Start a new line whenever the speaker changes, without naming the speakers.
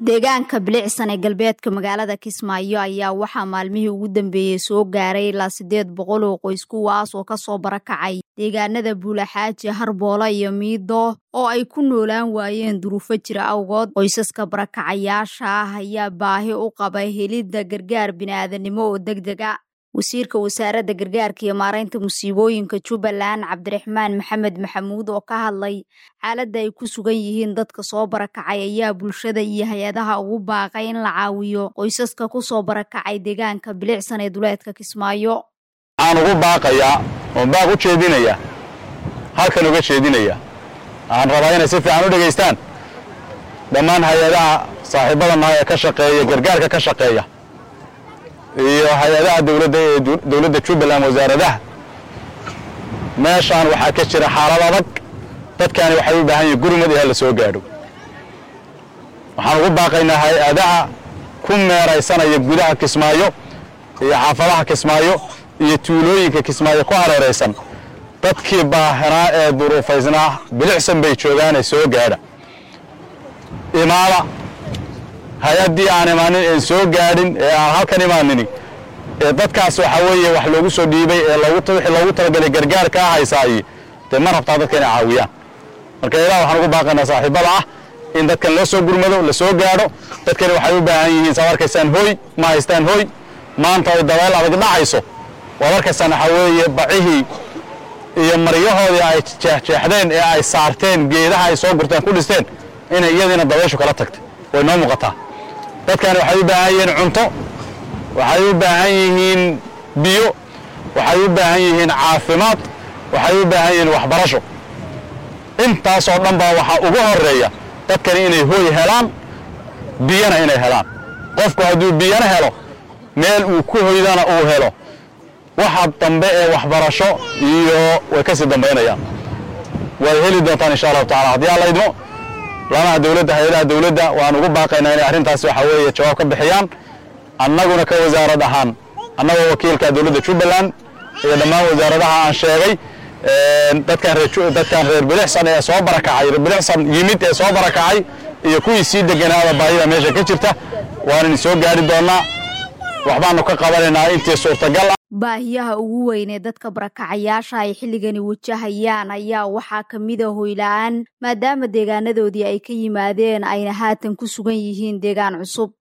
deegaanka bilicsan ee galbeedka magaalada kismaayo ayaa waxaa maalmihii ugu dambeeyey soo gaaray ilaa siddeed boqol oo qoys kuwaas oo kasoo barakacay deegaanada buulaxaaji harboola iyo miido oo ay ku noolaan waayeen duruufo jira awgood qoysaska barakacayaasha ah ayaa baahi u qaba helidda gargaar bini'aadanimo oo deg deg a wasiirka wasaaradda gargaarka iyo maaraynta musiibooyinka jubbaland cabdiraxmaan maxamed maxamuud oo ka hadlay xaaladda ay ku sugan yihiin dadka soo barakacay ayaa bulshada iyo hay-adaha ugu baaqay in la caawiyo qoysaska ku soo barakacay deegaanka bilicsan ee duleedka kismaayo
waxaan ugu baaqayaa oon baaq u jeedinaya halkan uga jeedinaya waxaan rabaa inay si fiican u dhegaystaan dhammaan hay-adaha saaxiibadana ee ka shaqeeya gargaarka ka shaqeeya iyo hay-adaha dowladda ee dowladda jubbaland wasaaradaha meeshaan waxaa ka jira xaalad adag dadkaani waxay u baahan yihin gurmad ilaa la soo gaadho waxaan ugu baaqaynaa hay-adaha ku meeraysanaya gudaha kismaayo iyo xaafadaha kismaayo iyo tuulooyinka kismaayo ku hareeraysan dadkii baahanaa ee duruufaysnaa bilicsan bay joogaane soo gaadha imaada hay-addii aan imaanin een soo gaadhin ee aan halkan imaanini ee dadkaas waxaa weeye wax loogu soo dhiibay ee wixii loogu talagalay gargaarka ah haysaayi dee ma rabtaa dadka inay caawiyaan marka ilaah waxaan ugu baaqaynaa saaxiibada ah in dadkan loo soo gurmado la soo gaadho dadkani waxay u baahan yihiin saad arkaysaan hooy ma haystaan hooy maanta ay dabeel adag dhacayso waad arkaysaan waxaa weeye bacihii iyo maryahoodii ay jeexjeexdeen ee ay saarteen geedaha ay soo gurteen ku dhisteen inay iyadiina dabayshu kala tagtay way noo muuqataa dadkani waxay u baahan yihiin cunto waxay u baahan yihiin biyo waxay u baahan yihiin caafimaad waxay u baahan yihiin waxbarasho intaasoo dhan baa waxaa ugu horeeya dadkani inay hooy helaan biyana inay helaan qofku hadduu biyana helo meel uu ku hoydana uu helo waxa dambe ee waxbarasho iyo way ka sii dambaynayaan waad heli doontaan insha allahu tacala haddii alla idmo lamaha dowladda hay-adaha dowladda waan ugu baaqaynaa inay arrintaas waxaa weeye jawaab ka bixiyaan annaguna ka wasaarad ahaan annagoo wakiilka dowladda jubbaland iyo dhammaan wasaaradaha aan sheegay dadkan reer bilicsan ee soo barakacay reer bilicsan yimid ee soo barakacay iyo kuwii sii deganaaba baahida meesha ka jirta waanani soo gaari doonnaa waxbaanu ka qabanaynaa intii suurtagal ah
baahiyaha ugu weyn ee dadka barakacayaasha ay xilligani wajahayaan ayaa waxaa ka mid a hoyla-aan maadaama deegaanadoodii ay ka yimaadeen ayna haatan ku sugan yihiin deegaan cusub